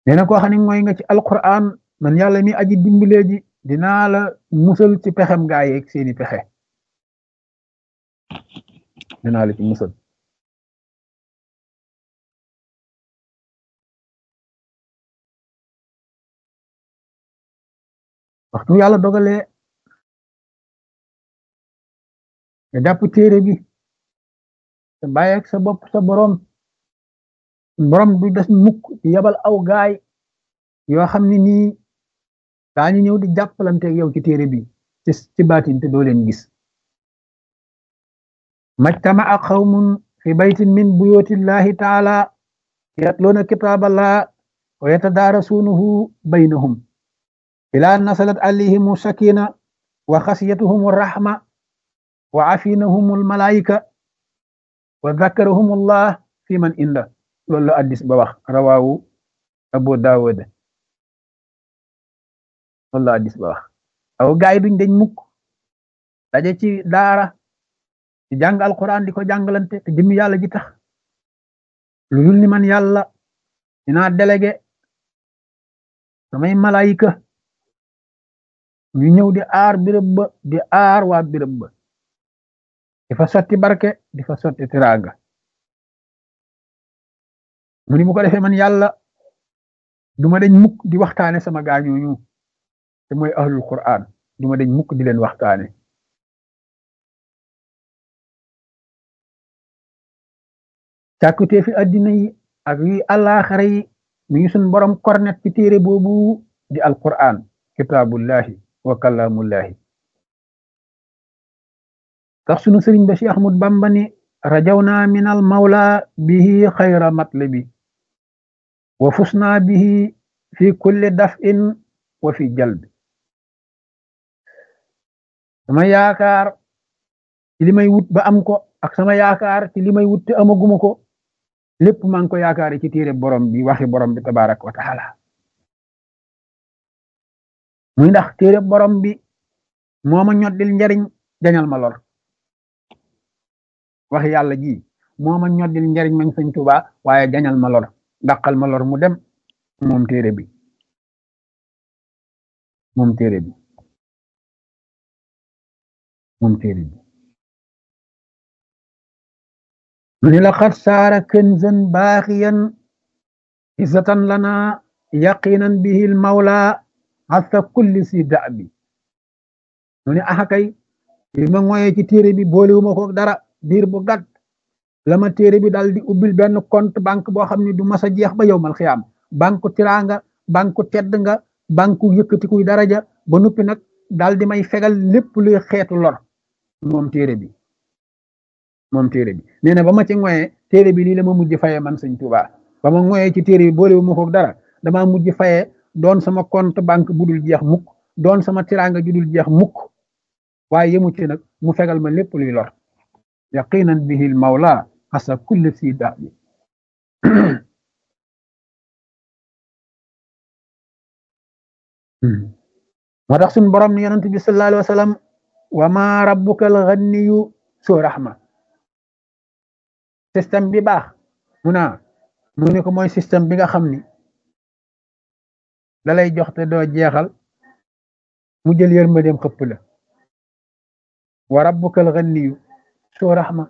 nee na koo xam ne mooy nga ci alquran man yàlla mi aji dimbalee ji dinaa la musal ci pexem gaa yeeg seeni pexe dinaa la ci musal waxtu yàlla dogalee nga jàpp téere bi te bàyyeeg sa bopp sa borom borom du des mukk ci yabal aw gaay yoo xam ne nii daañu ñëw di jàppalanteeg yow ci téere bi ci ci baatin te doo leen gis majtama'a qawmun fi baytin min buyutillahi taala yatluuna kitaaballah wa yatadaarasuunahu baynahum ila nasalat alayhimu sakina wa xasiyatuhum rahma wa afinahum almalaika wa dhakarahum allah fi man inda loolu la addis ba wax rawaawu abu daawud loolu la addis ba wax aw gaay duñ dañ mukk daje ci daara di jàng alquran di ko jàngalante te jëmmi yàlla ji tax lu dul ni man yàlla dinaa délégué samay malaayika ñu ñëw di aar birëb ba di aar waa birëb ba di fa sotti barke di fa sotti tiraanga mu ni mu ko defee man yàlla duma dañ mukk di waxtaane sama gaañooñu te mooy ahlul quran duma dañ mukk di leen waxtaane càkkutee fi addina yi ak yi àllaaxara yi mi ngi suñ borom kornet ci téere boobu di alquran kitaabullahi wa kalaamullahi tax sunu sëriñ ba Cheikh Ahmad Bamba ni rajawna min al mawla bihi xayra matlabi wa fusna bihi fi kulli daf'in wa fi jalbi sama yaakaar ci li may wut ba am ko ak sama yaakaar ci li may wut te amaguma ko lépp maa ngi ko yaakaar ci téere borom bi waxi borom bi tabarak wa taala muy ndax téere borom bi moo ma ñoddil njariñ jañal ma lor waxi yàlla ji moo ma ñoddil njariñ mañ sëñ Tuubaa waaye jañal ma lor dàqal ma lor mu dem moom téere bi moom téere bi moom téere bi mu ni laqad saara kanzan baaxiyan izzatan lana yaqinan bihi al mawla hasa kulli si da'bi mu ni axakay li ma ngoyee ci téere bi boolewuma ko dara diir bu gàtt la ma téere bi dal di ubbil benn compte banque boo xam ne du mas a jeex ba yowmal xiyaam banque tiraanga banque tedd nga banque yëkkatikuy daraja ba nuppi nag dal di may fegal lépp luy xeetu lor moom téere bi moom téere bi nee na ba ma ci ngoyee téere bi lii la ma mujj fayee man sëñ Tuubaa ba ma ngoyee ci téere bi boolewuma ko dara damaa mujj fayee doon sama compte banque bu dul jeex mukk doon sama tiraanga ju dul jeex mukk waaye yemu ci nag mu fegal ma lépp luy lor yaqinan bihi al mawla asa kulli si daabi moo tax suñ borom ni yonent bi sallallahu alayhi wa sallam wa ma rabbuka al ghaniyu soo rahma système bi baax mu naa mu ne ko mooy système bi nga xam ni la lay jox te doo jeexal mu jël yërmandeem xëpp la wa rabbuka al ghaniyu soo rahma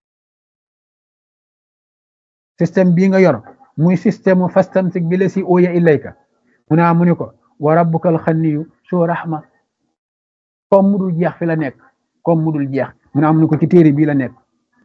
système bii nga yor muy système mu fastamsik bi la si ooya ilayka mu naa mu ni ko wa rabbuka al ghaniyu soo rahma comme mudul jeex fi la nekk comme mudul jeex mu naa mu ni ko ci téere bii la nekk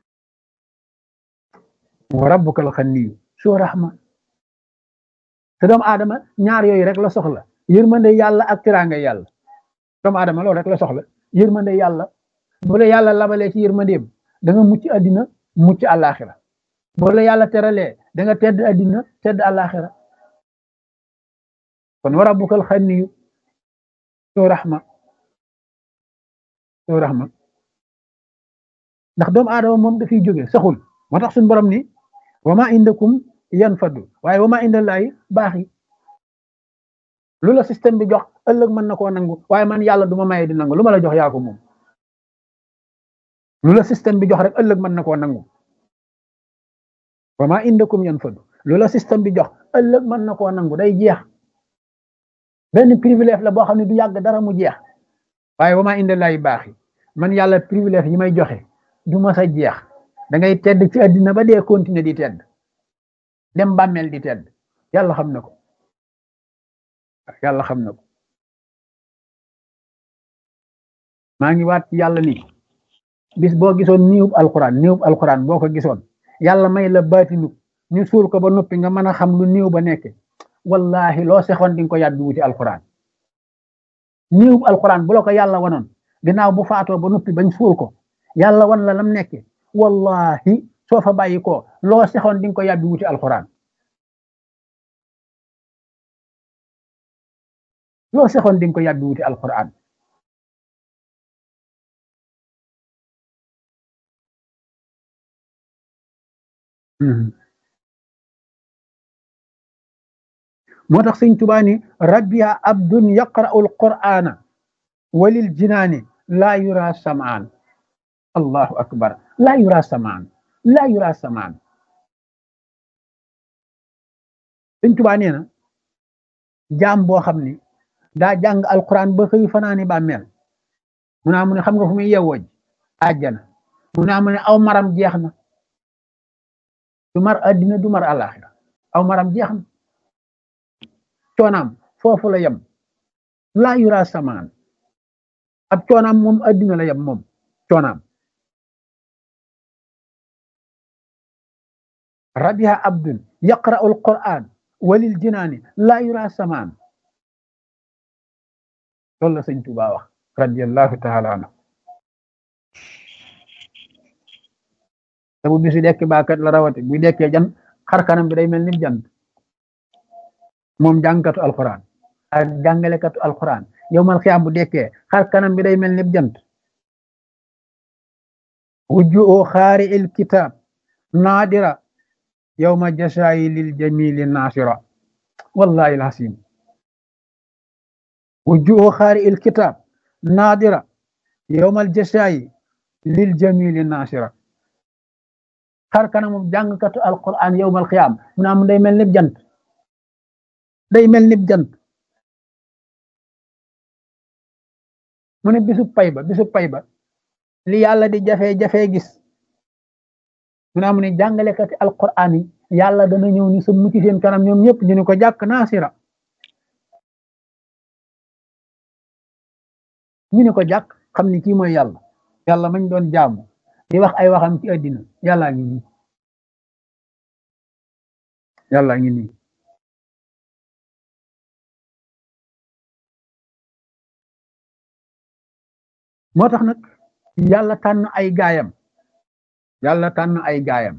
wa rabbuka al ghaniyu soo rahma te doomu aadama ñaar yooyu rek la soxla yërmande yàlla ak tiraanga yàlla doomu aadama loolu rek la soxla yërmande yàlla bu la yàlla labalee ci yërmandeem da nga mucc àddina mucc àllaaxira bu la yàlla teralee da nga tedd àddina tedd àllaaxira kon wa rabbukal xaniyu soo raxma soo raxma ndax doomu aadama moom dafiy jóge saxul moo tax suñu borom ni wa ma indakum yan faddu waaye wa ma indallaahi baax yi lu la système bi jox ëllëg mën na koo nangu waaye man yàlla du ma maye di nangu lu ma la jox yaa ko moom lu la système bi jox rek ëllëg mën na koo nangu wa ma indakum yan faddu lu la système bi jox ëllëg mën na koo nangu day jeex benn privilège la boo xam ne du yàgg dara mu jeex waaye wama inde lay baax yi man yàlla privilège yi may joxe du ma sa jeex da ngay tedd ci àddina ba dee continuer di tedd dem bàmmeel di tedd yàlla xam na ko yàlla xam na ko maa ngi waat yàlla ni bis boo gisoon niwub alquran niwub alquran boo ko gisoon yàlla may la baatinu ñu suul ko ba noppi nga mën a xam lu niw ba nekke wallahi loo sexoon di nga ko yàbbi wuti alquran niwub alquran bu la ko yàlla wanoon ginnaaw bu faatoo ba noppi bañ suul ko yàlla wan la lam nekke wallahi soo fa bàyyi ko loo sexoon di nga ko yàbbi wuti alquran loo sexoon di nga ko yàbbi wuti alquran moo tax sëñ Tuubaa ni rabbiya abdun yaqra'u alqur'ana walil jinaani laa yura samaan allahu akbar laa yura samaan laa yura samaan sëñ Tuubaa nee na jaam boo xam ni daa jàng alquran ba xëy fanaani bàmmeel mu naa mu ne xam nga fu muy yewwoj àjjana mu naa mu ne aw maram jeex na du mar addina du mar alaxira aw maram jeex na coonaam foofu la yem laa yura samaan ab coonaam moom addina la yem moom coonaam rabiha abdun yaqra'u alquran walil jinaani laa yura samaan loolu la sëñ Tuubaa wax radiallahu taala anhu te bu bisu dekk baakat la rawati bu dekkee jan xar kanam bi day mel ni jant moom jàngkatu alquran ak jàngalekatu alquran yow mal xiyaam bu dekkee xar kanam bi day mel ni jant wujju xaari il kitab naadira yowma jasaayi lil jamili naasira wallahi alhasim wujju xaari il kitab naadira yowma jasaayi lil jamili naasira xar kanamu jàngkatu alquran yowmal xiyaam mu naa mu day mel ni jant day mel ni jant mu ne bisu pay ba bisu pay ba li yàlla di jafe-jafe gis mu naa mu ne jàngalekati alquran yi yàlla dana ñëw ni sa mucc seen kanam ñoom ñëpp ñu ne ko jàkk naasira ñu ne ko jàkk xam ni kii mooy yàlla yàlla mañ doon jaamu di wax ay waxam ci àddina yàllaa ngi nii yàllaa ngi nii moo tax nag yàlla tànn ay gaayam yàlla tànn ay gaayam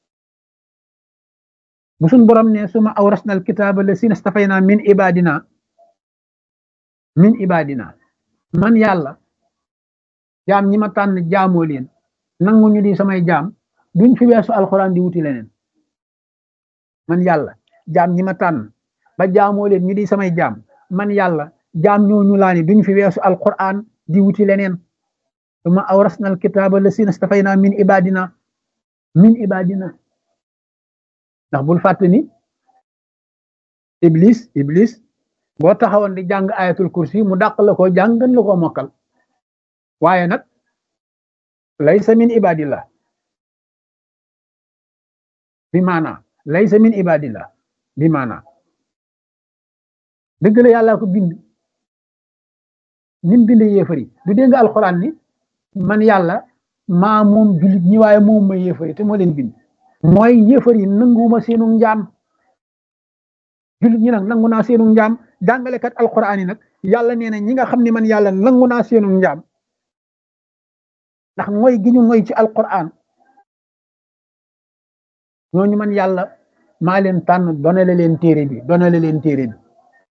bu suñ borom ne suma awrasna alkitaaba lasina stafayna min ibadina min ibadina man yàlla jaam ñi ma tànn jaamoo leen nangu ñu di samay jaam duñ fi weesu alxuraan di wuti leneen man yàlla jaam ñi ma tànn ba jaamoo leen ñu di samay jaam man yàlla jaam ñooñu laa ni duñ fi weesu alxuraan di wuti leneen suma awrasna alkitaaba lasina stafayna min ibadina min ibadina ndax bul fàtte ni iblis iblis boo taxawoon di jàng ayatul kursi mu dàq la ko jàng gën la ko mokkal waaye nag laysa min ibadillah bi maana laysa min ibadillah bi maana dëgg la yàlla ko bind nim bind yéefari du dégg nga alxuraan ni man yàlla maa moom jullit ñi waaye moom ma yéefari te moo leen bind mooy yéefari nanguwuma seenu njaam jullit ñi nag nangu naa seenu njaam jàngalekat alxuraan yi nag yàlla nee na ñi nga xam ne man yàlla nangu naa seenu njaam ndax mooy gi ñu mooy ci alquran ñooñu man yàlla maa leen tànn donale leen téere bi donale leen téere bi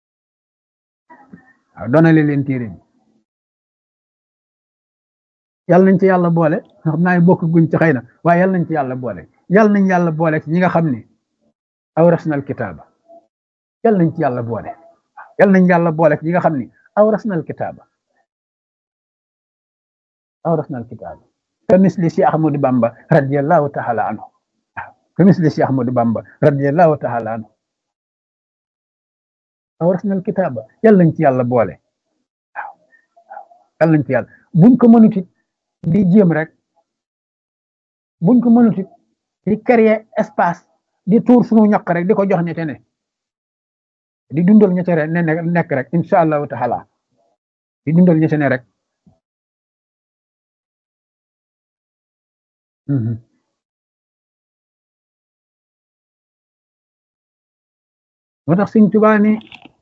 waaw donale leen téere bi yàlla nañ ci yàlla boole xam naa bokk guñ ci xëy na waaye yàlla nañ ci yàlla boole yàlla nañ yàlla boole ci ñi nga xam ne awrasnal kitaaba yàlla nañ ci yàlla boole yàlla nañ yàlla boole ci ñi nga xam ne awrasnal kitaaba awrasna alkitaaba ka misli si ahmadu bamba radiallahu taala anhu ka misli si ahmadu bamba radiallahu taala anhu awrasna al kitaaba yàlla nañ ci yàlla boole waaw yàlla nañ ci yàlla buñ ko mënut it di jéem rek buñ ko mënut it di créer espace di tuur suñu ñaq rek di ko jox ñete ne di dundal ñete rek ne nekk rek incha allahu taala di dundal ñete ne rek moo tax Sëñ Tuubaa ni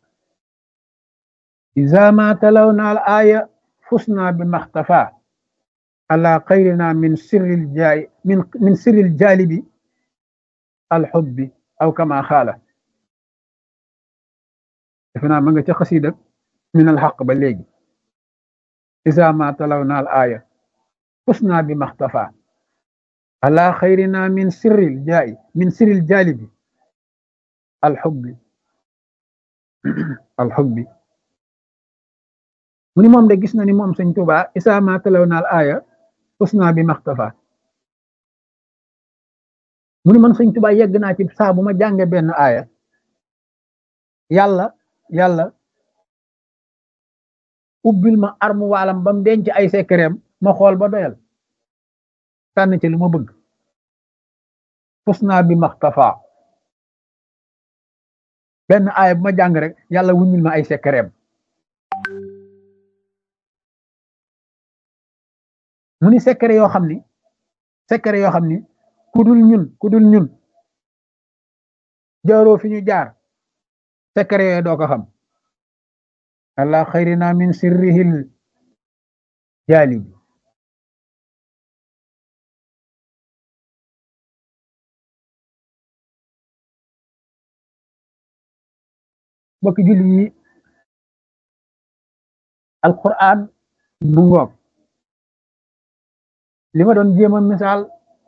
iza ma talawna al aya fusna bi maxtafa ala xayrina min sirril jaay min min sirril jaalibi alxubbi aw kama xaala defe naa ma nga ca xasiida min alxaq ba léegi iza ma talawna al aya fusna bi maxtafa ala xayrina min sirril jaay min sirril jaalibi alxubbi alxubbi mu ni moom de gis na ni moom sëñ Tuubaa isaa ma talaw naal aaya usna bi maxtafa mu ni man sëñ Tuubaa yegg naa ci saa bu ma jànge benn aaya yàlla yàlla ubbil ma armu waalam bam denc ay sekkereem ma xool ba doyal tànn ci lu ma bëgg usna bi maxtafa benn aaya bu ma jàng rek yàlla wuññil ma ay sekkereem mu ni secret yoo xam ni secret yoo xam ni ku dul ñun ku dul ñun jaaroo fi ñu jaar secret yooyu doo ko xam allah xayrina min sirrihil jaalibi bokk julli yi alquran mu ngoog li ma doon jéem a misaal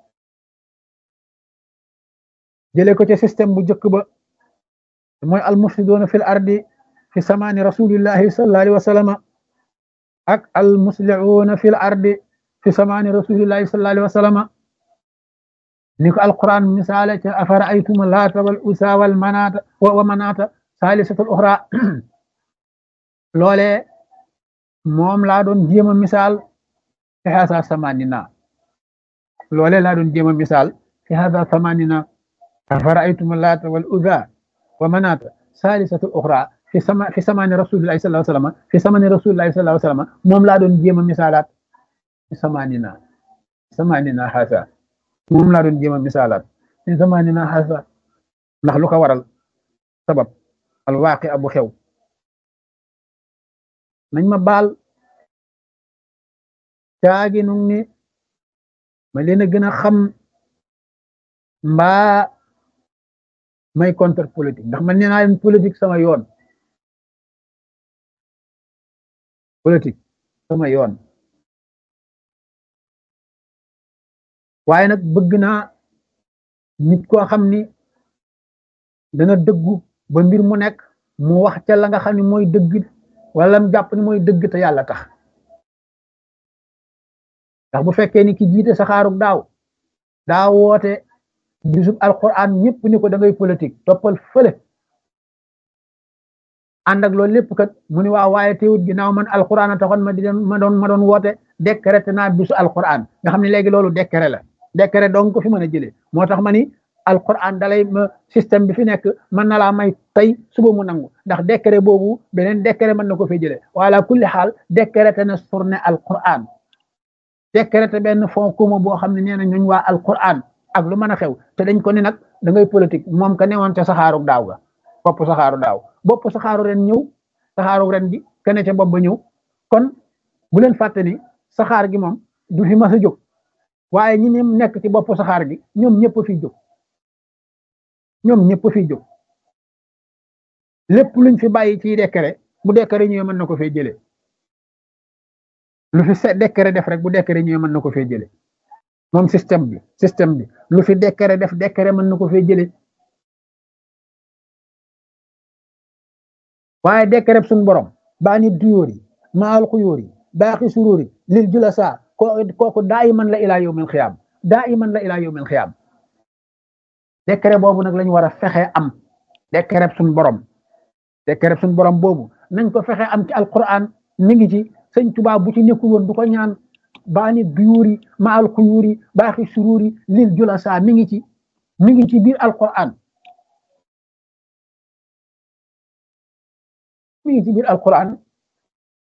jëlee ko ca système bu njëkk ba mooy almufsiduuna fil ardi fi samaani rasulillahi sallallahu alayhi wa sallama ak almuslihuuna fil ardi fi samaani rasulillahi sallallahu alayhi wa sallama ni ko alquran misaale ca afara aytuma laata wal usa wal manaata wa manaata saalisatul uxra loolee moom laa doon jéem a misaal fi hasa samanina loolee laa doon jéem a misaal fi hasa samanina afara'aytum laata wal uzza wa manaata saalisatul uxra fi sama fi samani rasulillahi sallallahu alayhi wasallam fi samani rasulillahi sallallahu alayhi wasallam moom laa doon jéem a misaalaat fi samanina samanina hasa moom laa doon jéem a misaalaat fi samanina hasa ndax lu ko waral sabab alwaaqi abu xew nañ ma baal caagi nu ni ma leen a gën a xam mbaa may contre politique ndax man nee naa leen politique sama yoon politique sama yoon waaye nag bëgg naa nit koo xam ni dana dëggu ba mbir mu nekk mu wax ca la nga xam ne mooy dëgg wala mu jàpp ni mooy dëgg te yàlla tax ndax bu fekkee ni ki jiite saxaarug daaw daa woote bisub alquran ñëpp ni ko da ngay politique toppal fële ànd ak loolu lépp kat mu ni waaw waaye teewut ginnaaw man alquran a taxoon ma di ma doon ma doon woote décrété naa bisu alquran nga xam ne léegi loolu décret la décret donc ko fi mën a jëlee moo tax ma ni alquran dalay ma système bi fi nekk mën na laa may tey suba mu nangu ndax décret boobu beneen décret mën na ko fee jëlee wala kulli xaal décrété na surne alquran décrété benn fond commun boo xam ne nee na ñooñ waa alquran ak lu mën a xew te dañ ko ni nag da ngay politique moom ka newoon ca saxaaru daaw ga bopp saxaaru daaw bopp saxaaru ren ñëw saxaaru ren gi kene ca bopp ba ñëw kon bu leen fàtte ni saxaar gi moom du fi mas a jóg waaye ñi ne nekk ci bopp saxaar gi ñoom ñëpp fiy jóg ñoom ñëpp fiy jóg lépp luñ fi bàyyi ci décret bu décret ñëwee mën na ko fee jëlee lu fi se décret def rek bu décret ñëwee mën na ko fee jëlee moom système bi système bi lu fi décret def décret mën na ko fee jëlee waaye décret suñ borom baa nit duyóor yi maal xuyóor yi baaxi suróor yi lil jula saa kooku daa iman la ilaa yawmil xiyaam daa iman la ilaa yawmil xiyaam décret boobu nag lañu war a fexe am décret suñ borom te kereb suñu borom boobu nañ ko fexe am ci alquran mi ngi ci sëñ Tuubaa bu ci nekkul woon du ko ñaan baani duyuuri ma al xuyuuri baaxi suruuri lil julasa mi ngi ci mi ngi ci biir alquran mi ngi ci biir alquran